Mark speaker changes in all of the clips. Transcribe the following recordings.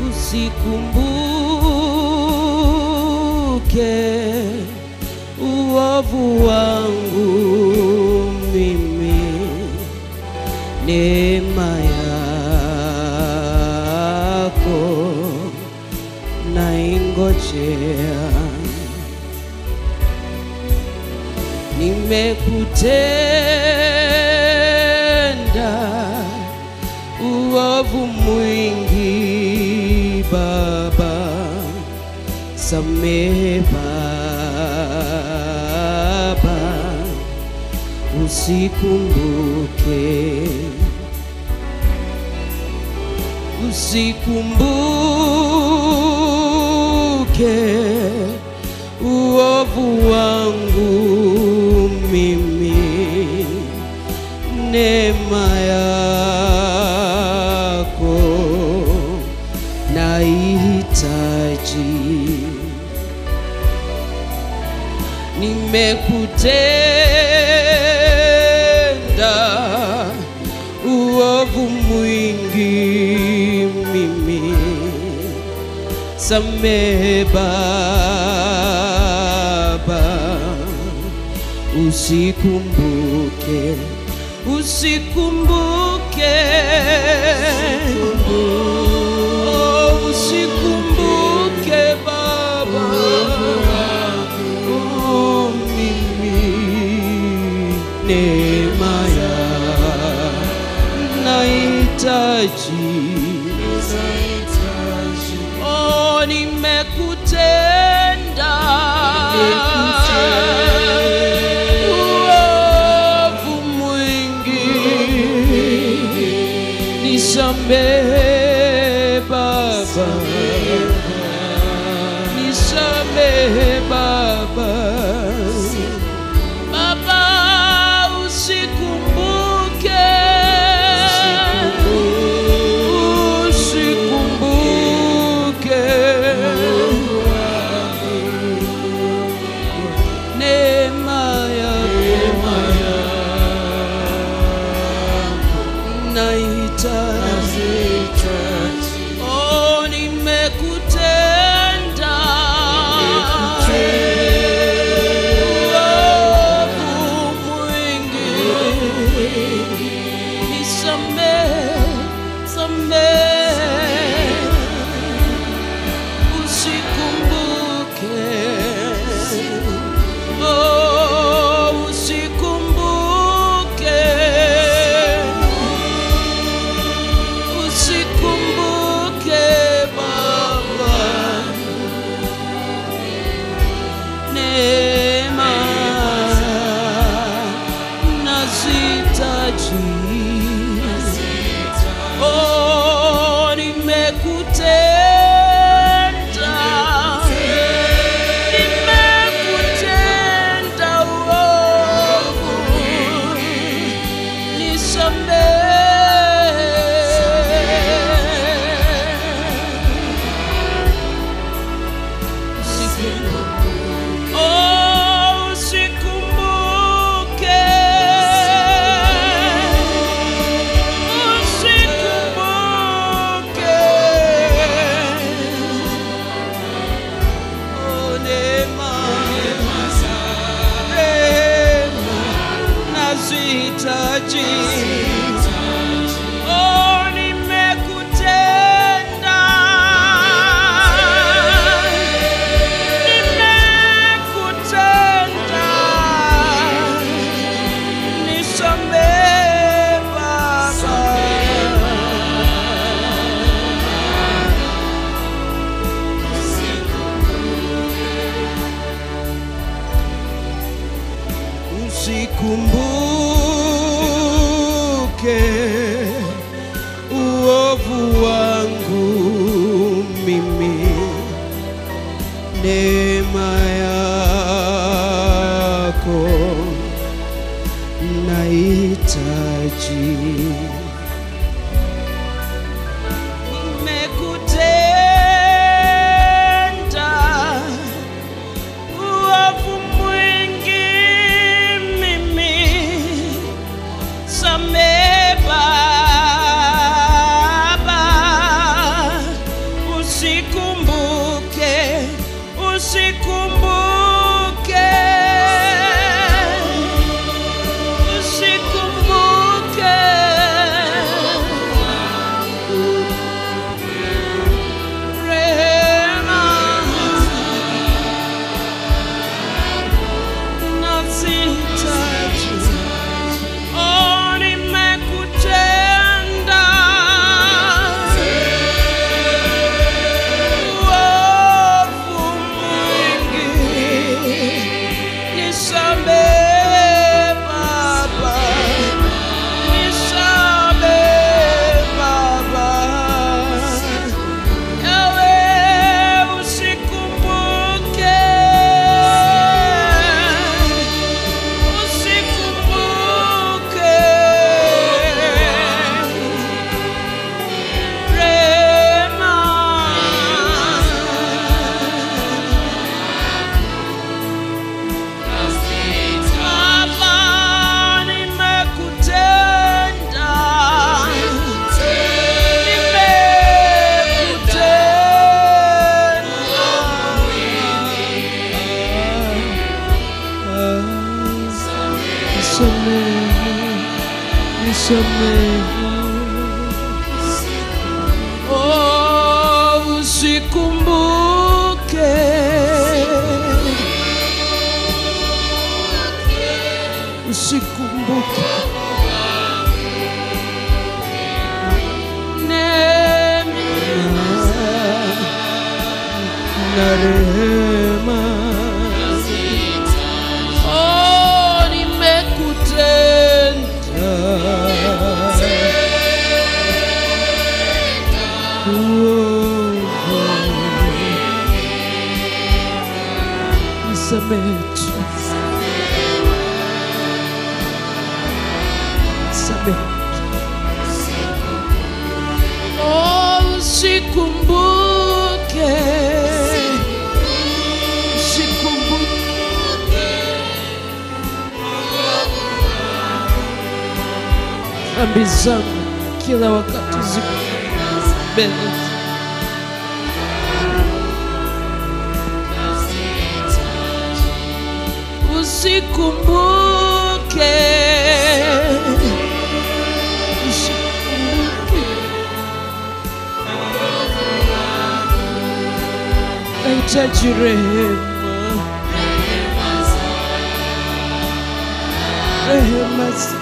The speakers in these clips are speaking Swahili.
Speaker 1: usikumbuke uovu wangu mimi, neema yako naingojea, nimekutenda uovu mwingi Baba, samehe Baba, usikumbuke, usikumbuke uovu wangu mimi, neema yako nahitaji, nimekutenda uovu mwingi mimi, samehe Baba, usikumbuke, usikumbuke, oh, usikumbuke Baba, oh, mimi neema ya nahitaji Oh, nimekutenda uovu mwingi, nisamehe Baba, nisamehe Baba, Baba usikumbuke, usikumbuke neema yako nahitaji, oh, nimekutenda uovu mwingi, nisamehe, samehe usikumbuke, oh, usikumbuke, usikumbuke Baba, neema nazitaji Oh, nimekutenda, nimekutenda uovu, nisamehe. Oh, usikumbuke, usikumbuke. Oh, neema, neema nazihitaji. Oh, nimekutenda nimekutenda, nisamehe Baba. Usikumbuke uovu wangu mimi neema yako nahitaji, nimekutenda uovu mwingi mimi, samehe Baba. Nisamehe. Oh, usikumbuke usikumbuke neema na rehema oh, nimekutenda Nisamehe tu. Nisamehe. Oh, usikumbuke. Usikumbuke. Dhambi zangu kila wakati ziko mbele usikumbuke usikumbuke nahitaji rehema rehema za-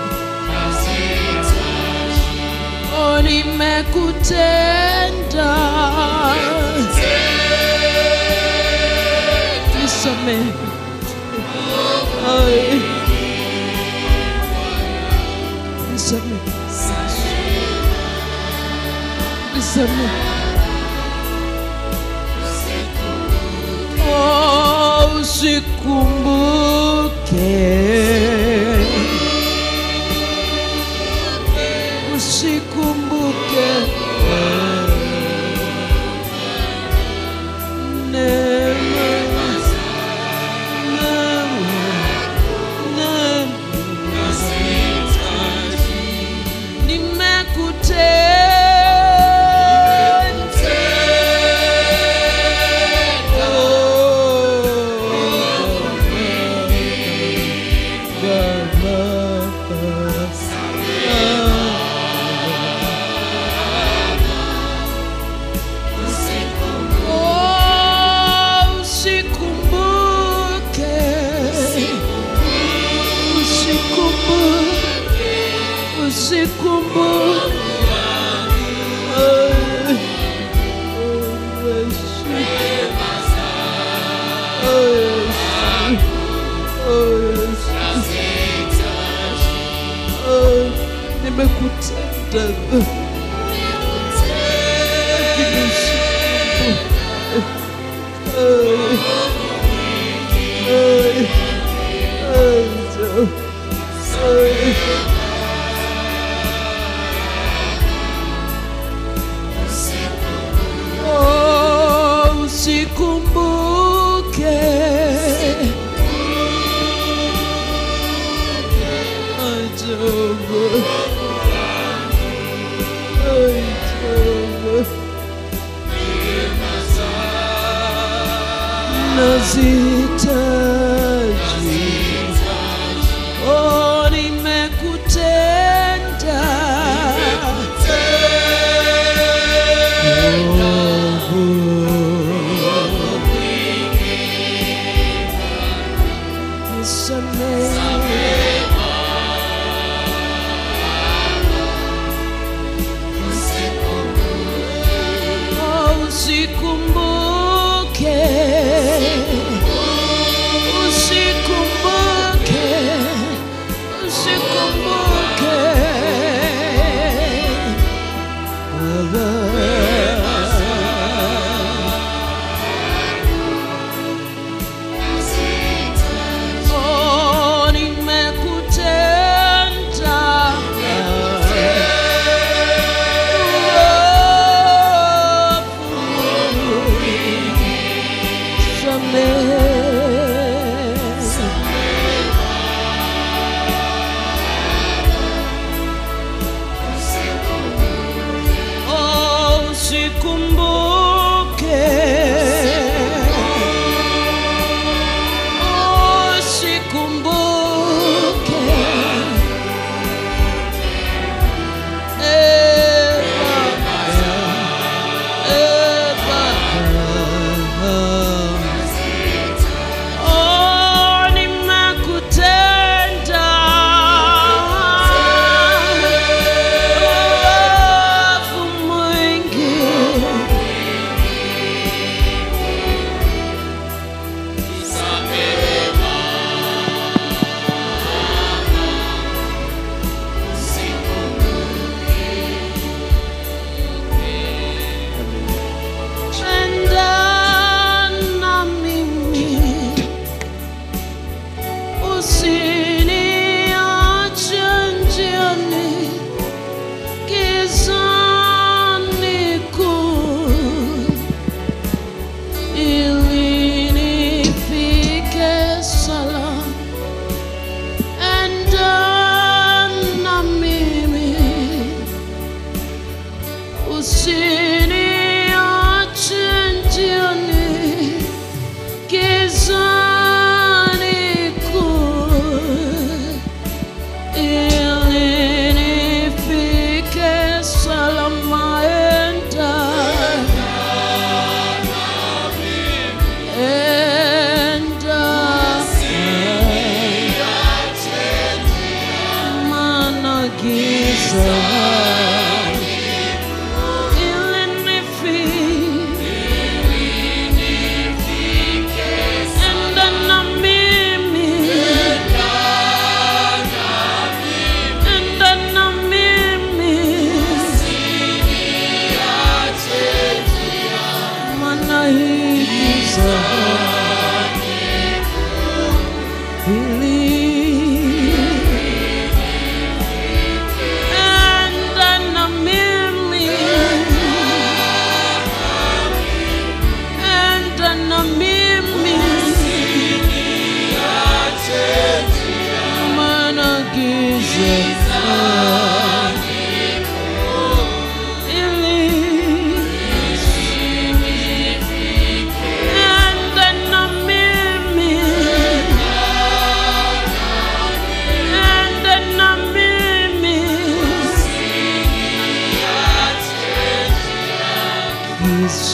Speaker 1: Oh, nimekutenda nisamehe Ay. Nisamehe. Nisamehe. Oh, usikumbuke usikumbuke neema Oh, usikumbuke usikumbuke usikumbuke Ay, oh, Yesu. Oh, Yesu. Oh, Yesu. Oh, nimekutenda lakini usikumbuke. Ay, ay, ay, Joe. Ay. Oh, usikumbuke ajabu ajabu nazitaji oh, nimekutenda Nisamehe. Oh, usikumbuke usikumbuke usikumbuke Oh, nimekutenda Oh, usikumbuke. Oh, usikumbuke.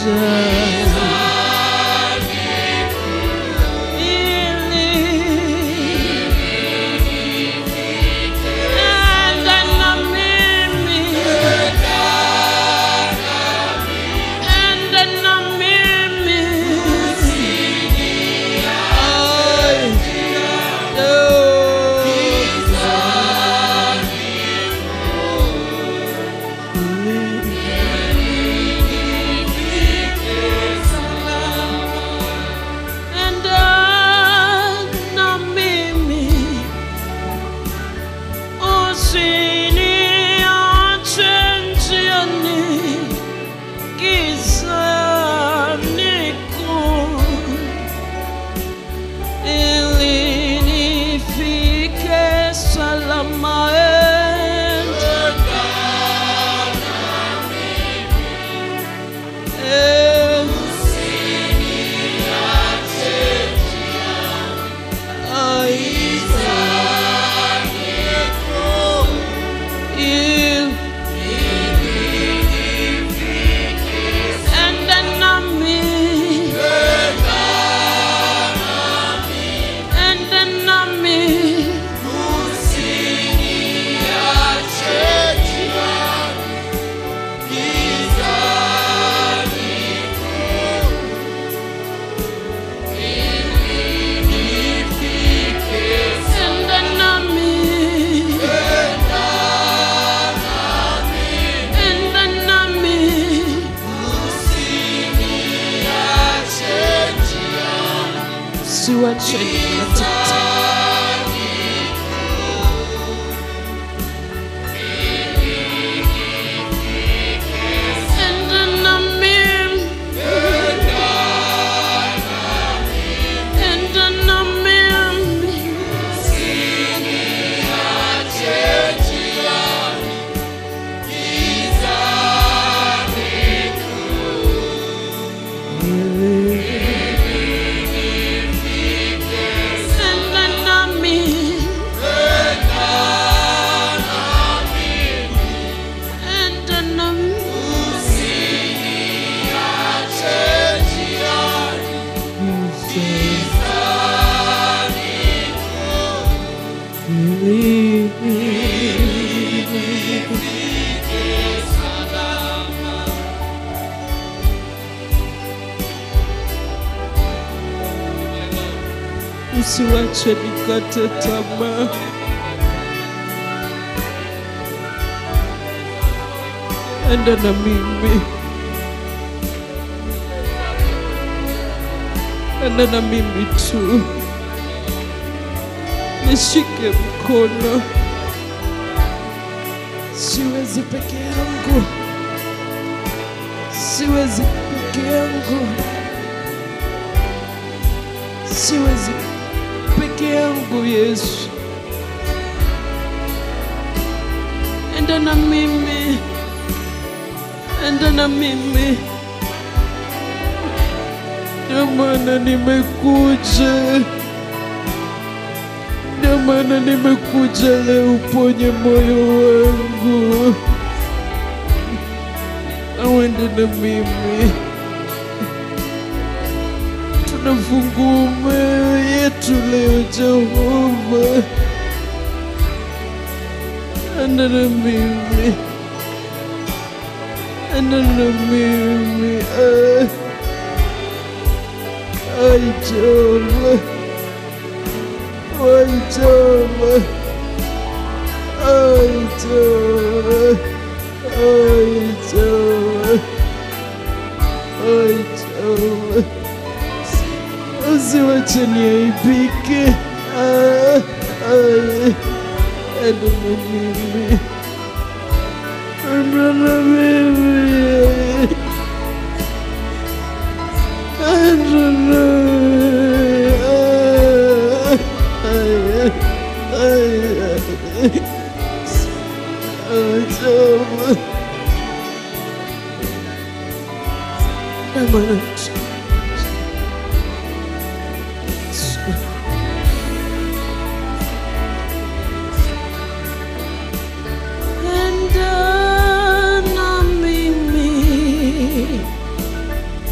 Speaker 1: Enda na mimi. Enda na mimi. Ay, Enda na mimi. Usiniache njiani, gizani kuu, ili nifike salama. Enda. Enda nami. Enda nami. Usiwache nikate Enda nami. Enda nami. Enda nami. Enda nami. Usiwache nikate tamaa. Enda na mimi. Enda na mimi tu. Nishike mkono. Siwezi peke yangu. Siwezi peke yangu. Siwezi peke yangu Yesu. Enda na mimi. Enda na mimi. Ndio maana nimekuja. Ndio maana nimekuja leo uponye moyo wangu. Awende na mimi. Tunafungua mioyo yetu leo Jehova. Enda na mimi. Enda na mimi. Ah. Ay, Jehova. Ay, Jehova. Ay, Jehova. Ay, Jehova. Ay, Jehova. Usiwache niaibike. Ah, ay. Enda na mimi. Enda na mimi. Enda na ay, ay, ay. Ay, Jehova. Amana. Enda na mimi.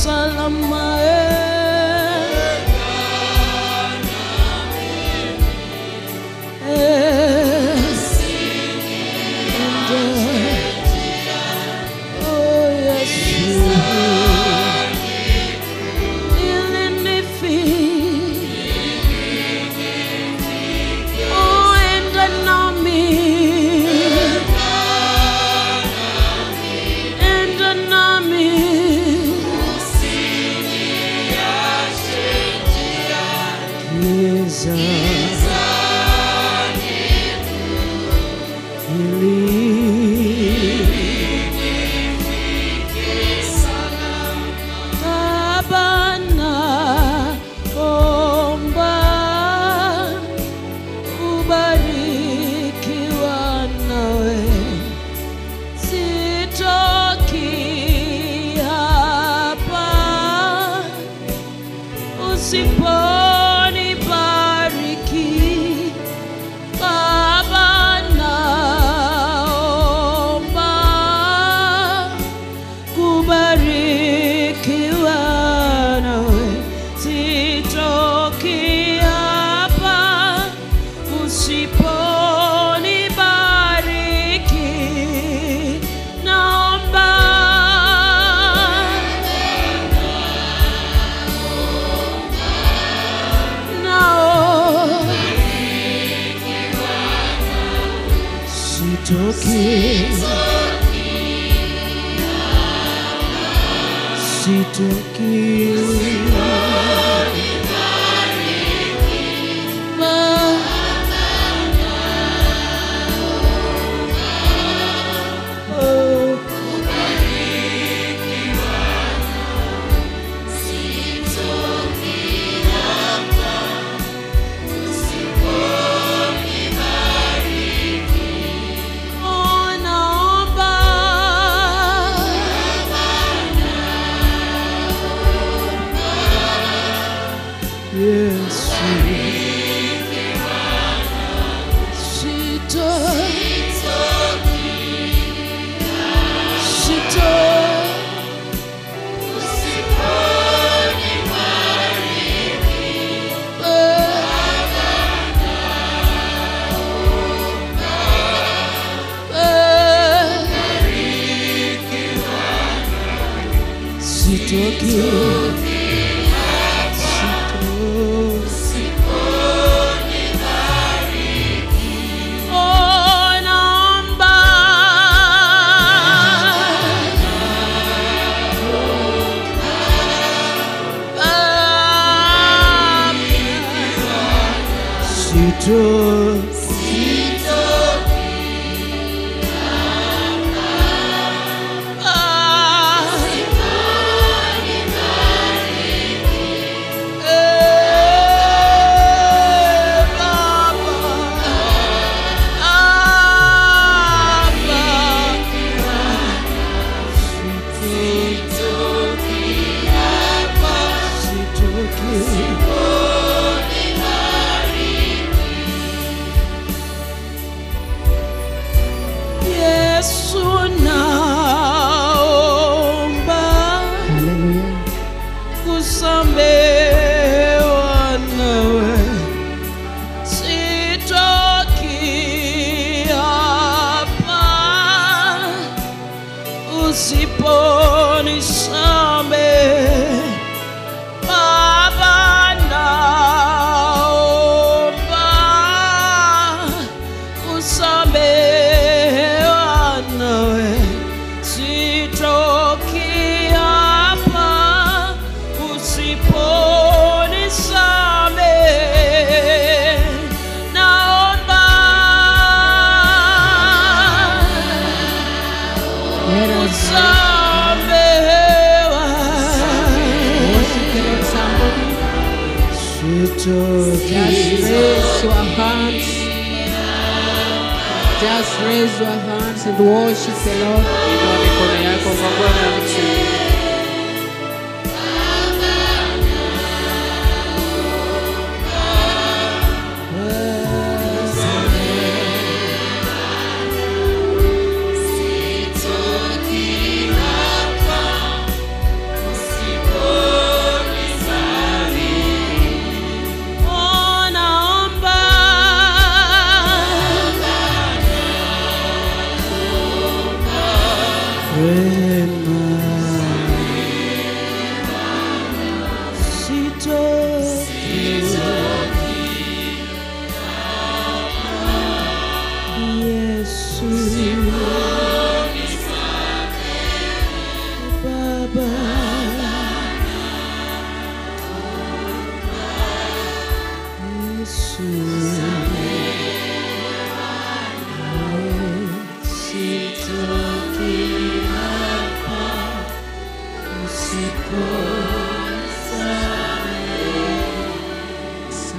Speaker 1: salama eh. Eh. Oh, yes. Ilinifi. Oh, enda nami. Enda nami. Giza. Hili. Kabana omba ubarikiwa nawe, sitoki hapa usiponibariki. Baba naomba kubarikiwa nawe, sitoki hapa usiponibariki. Naomba nao sitoki sitoki Oh, naomba Yesu Sito Sito Sitoki Sito Oh, naomba Sito Yesu naomba
Speaker 2: Haleluya.
Speaker 1: kusamehewa nawe, sitoki hapa usiponisamehe. Baba, naomba kusamehewa nawe, sitoki hapa usiponisamehe. Naomba
Speaker 2: Let us
Speaker 1: kusamehewa.
Speaker 2: worship the Lord somebody.
Speaker 1: Sitoki
Speaker 2: Just raise your hands. Just raise your hands and worship the Lord.
Speaker 3: Inua mikono yako kwa Bwana mtu.
Speaker 1: Sitoki hapa Amen.